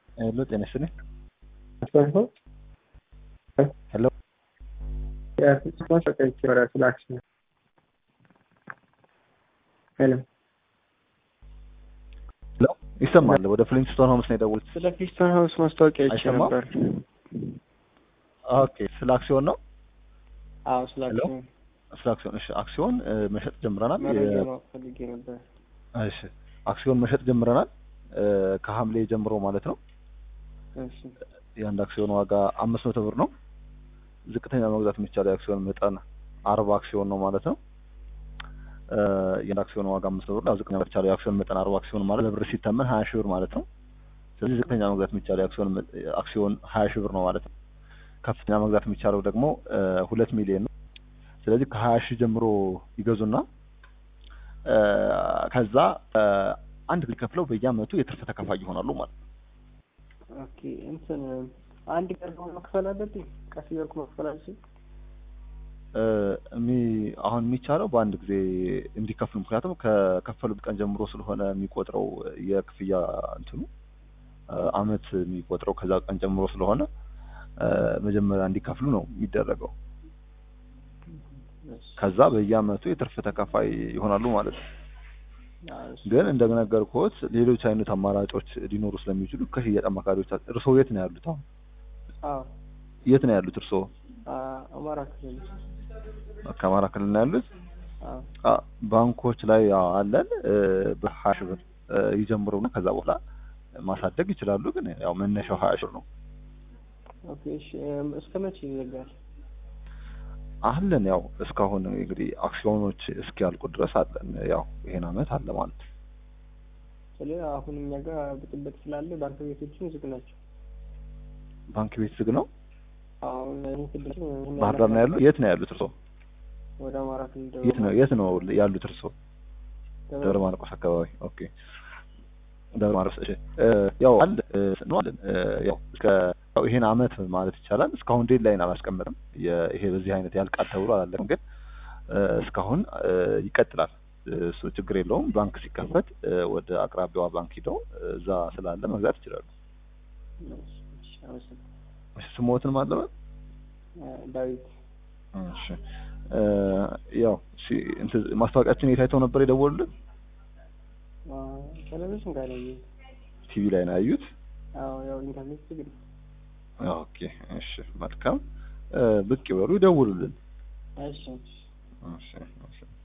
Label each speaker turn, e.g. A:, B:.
A: ሄሎ ጤና ይስጥልኝ። ሄሎ
B: ሄሎ
A: ሄሎ ይሰማል። ወደ ፍሊንስቶን ሆምስ ነው የደወሉት።
B: ስለ ፊስቶን ሀውስ ማስታወቂያ አይቼ
A: አይሰማም?
B: ነበር።
A: ኦኬ ስለ አክሲዮን ነው።
B: አዎ ስለ
A: ሄሎ?
B: አክሲዮን
A: ስለ አክሲዮን እሺ፣ አክሲዮን እ, መሸጥ ጀምረናል።
B: መረጃ
A: የ-
B: ማወቅ ፈልጌ ነበር።
A: እሺ አክሲዮን መሸጥ ጀምረናል እ፣ ከሐምሌ ጀምሮ ማለት ነው።
B: እሺ
A: የአንድ አክሲዮን ዋጋ አምስት መቶ ብር ነው። ዝቅተኛ መግዛት የሚቻለው የአክሲዮን መጠን አርባ አክሲዮን ነው ማለት ነው። እ፣ የአንድ አክሲዮን ዋጋ አምስት መቶ ብር ነው። ዝቅተኛ መግዛት የሚቻለው የአክሲዮን መጠን አርባ አክሲዮን ማለት በብር ሲተመን ሀያ ሺህ ብር ማለት ነው። ስለዚህ ዝቅተኛ መግዛት የሚቻለው የአክሲዮን መ- አክሲዮን ሀያ ሺህ ብር ነው ማለት ነው። ከፍተኛ መግዛት የሚቻለው ደግሞ እ፣ ሁለት ሚሊዮን ነው። ስለዚህ ከሀያ ሺህ ጀምሮ ይገዙና እ፣ ከዛ እ፣ አንድ ጊዜ ከፍለው በየአመቱ የትርፍ ተካፋይ ይሆናሉ ማለት ነው።
B: ኦኬ እንትን አንድ ቀን ደግሞ መክፈል አለብኝ? ቀስ እያልኩ መክፈል አልችልም?
A: እ፣ የሚ- አሁን የሚቻለው በአንድ ጊዜ እንዲከፍሉ ምክንያቱም ከከፈሉት ቀን ጀምሮ ስለሆነ የሚቆጥረው የክፍያ እንትኑ እ፣ አመት የሚቆጥረው ከዛ ቀን ጀምሮ ስለሆነ እ፣ መጀመሪያ እንዲከፍሉ ነው የሚደረገው።
B: እሺ።
A: ከዛ በየአመቱ የትርፍ ተካፋይ ይሆናሉ ማለት ነው።
B: አዎ፣ እሺ።
A: ግን እንደነገርኩት ሌሎች አይነት አማራጮች ሊኖሩ ስለሚችሉ ከሽያጭ አማካሪዎች እርስዎ የት ነው ያሉት? አሁን
B: አዎ
A: የት ነው ያሉት እርስዎ?
B: አ- አማራ ክልል
A: ከአማራ ክልል ነው ያሉት?
B: አዎ
A: አ ባንኮች ላይ ያው አለን እ፣ በሀያ ሺህ ብር እ፣ ይጀምሩና ከዛ በኋላ ማሳደግ ይችላሉ። ግን ያው መነሻው ሀያ ሺህ ብር ነው
B: ኦኬ እሺ እም፣ እስከ መቼ ይዘጋል?
A: አለን። ያው እስካሁን እንግዲህ አክሲዮኖች እስኪያልቁ ድረስ አለን። ያው ይሄን አመት አለ ማለት ነው።
B: ስለ አሁን እኛ ጋር ብጥብጥ ስላለ ባንክ ቤቶችን ዝግ ናቸው።
A: ባንክ ቤት ዝግ ነው።
B: አሁን ይህን ስድስት ይህን
A: ባህር ዳር ነው ያሉት? የት ነው ያሉት እርስዎ?
B: ወደ አማራ ክልል ደቡብ
A: የት ነው የት ነው ያሉት እርስዎ?
B: ደብረ
A: ደብረ ማርቆስ አካባቢ። ኦኬ ደብረ ማርቆስ። እሺ እ፣ ያው አለ እ፣ ነው አለን እ፣ ያው እስከ ያው ይሄን አመት ማለት ይቻላል እስካሁን ዴድ ላይን አላስቀመጥም። የ- ይሄ በዚህ አይነት ያልቃል ተብሎ አላለቅም። ግን እ፣ እስካሁን እ፣ ይቀጥላል። እ፣ እሱ ችግር የለውም። ባንክ ሲከፈት እ፣ ወደ አቅራቢያዋ ባንክ ሂደው እ፣ እዛ ስላለ መግዛት ይችላሉ።
B: እሺ፣ እሺ፣ አመሰግናለሁ።
A: እሺ ስሞትን ማለበት
B: እ፣ ዳዊት
A: እሺ እ፣ ያው እሺ እንትን ማስታወቂያችን የት አይተው ነበር የደወሉልን?
B: አ፣ ቴሌቪዥን ጋር ነው
A: ቲቪ ላይ ነው ያዩት።
B: አዎ ያው ኢንተርኔት ዝግ ነው።
A: ኦኬ እሺ መልካም እ፣ ብቅ ይበሉ ይደውሉልን።
B: እሺ እሺ
A: እሺ እሺ